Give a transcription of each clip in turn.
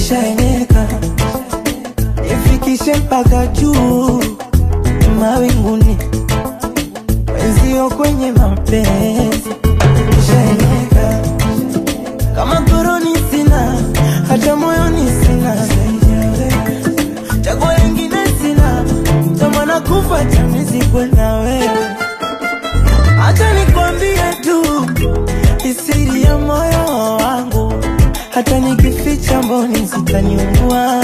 shaeneka ifikishe mpaka juu mawinguni, wenzio kwenye mapenzi shaeneka kama koroni sina, hata moyoni sina, chaguo lingine sina, tamana kufa chamizikwe na wewe. Acha nikwambie tu isiri ya moyo wangu, hata nikificha mboni zitaniua.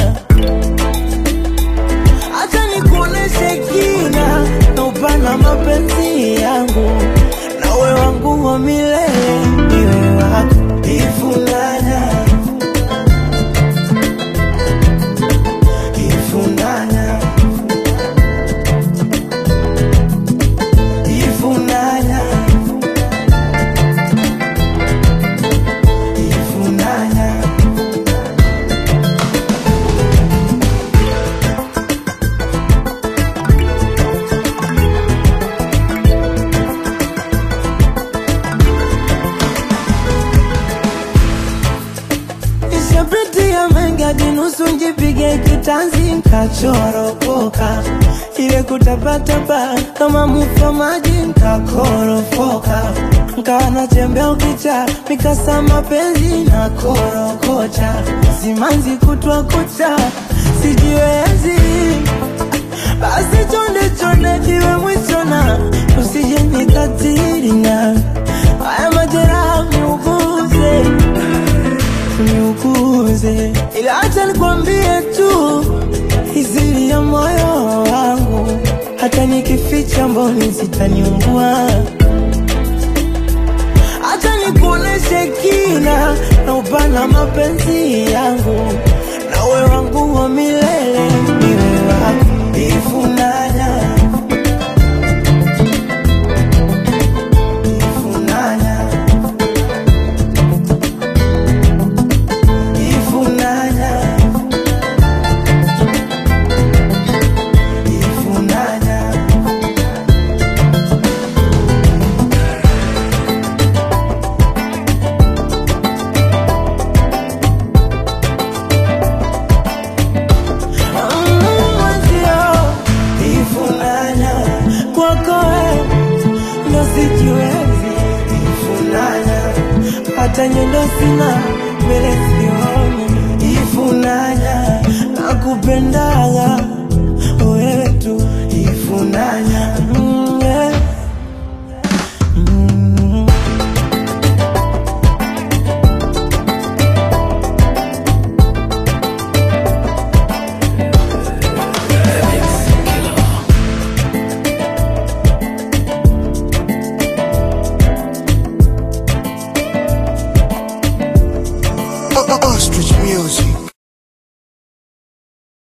Acha nikuoneshe kina na upana mapenzi yangu, nawe wangu wa milele, niwe wako ifunanya ifunanya ifunanya ifunanya Nishapitia mengi hadi nusu njipige kitanzi nkachoropoka, ile kutapatapa kama mufa maji nkakorofoka, nkawa natembea ukicha mikasa mapenzi na korokocha, simanzi kutwa kucha sijiwezi, basi chonde chonde kiwe mwisho na usije nikatiri na haya majeraha niuguze niuguze, ila acha nikwambie tu izili ya moyo wangu, hata nikificha mboni zitaniungua. Acha nikuoneshe kina na upana mapenzi yangu, nawe wangu wa milele, niwe wako ifunanya ifunanya ifunanya ifunanya mwenzio ifunanya kwako wewe ndo sijiwezi ifunanya hata nyendo sina mbele sioni ifunanya nakupendaga wewe tu ifunanya